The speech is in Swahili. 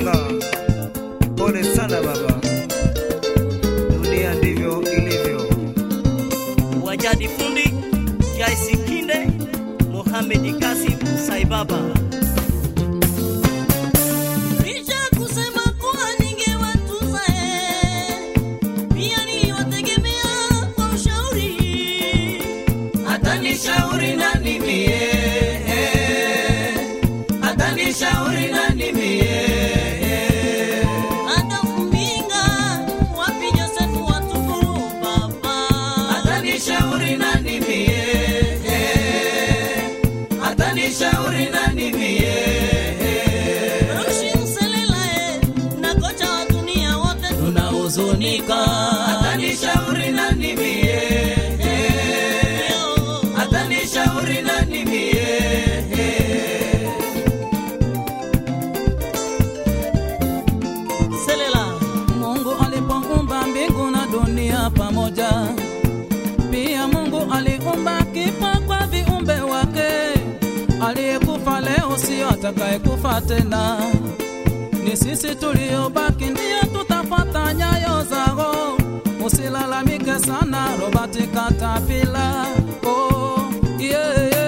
Masenga, pole sana baba, dunia ndivyo ilivyo. Wajadi Fundi, Jaisi Kinde, Mohamed Kasim Saibaba. Licha kusema kuwa ningewatunza eh, pia niliwategemea kwa ushauri. Atanishauri nani mie? Atanishauri nani mie? Hata kumpinga, wapi Josefu watukuru baba? Atanishauri nani mie? Atanishauri nani mie? Rushi Mselela, eh, na kocha wa dunia wote tunahuzunika. Atanishauri nani mie? Atanishauri nani mie? Selela, Mungu alipoumba mbingu na dunia pamoja, pia Mungu aliumba kifo kwa viumbe wake. Aliyekufa leo sio atakayekufa tena, ni sisi tuliobaki ndio tutafuata nyayo zao. Usilalamike sana, Robert Katapila. Oh, yeah, yeah.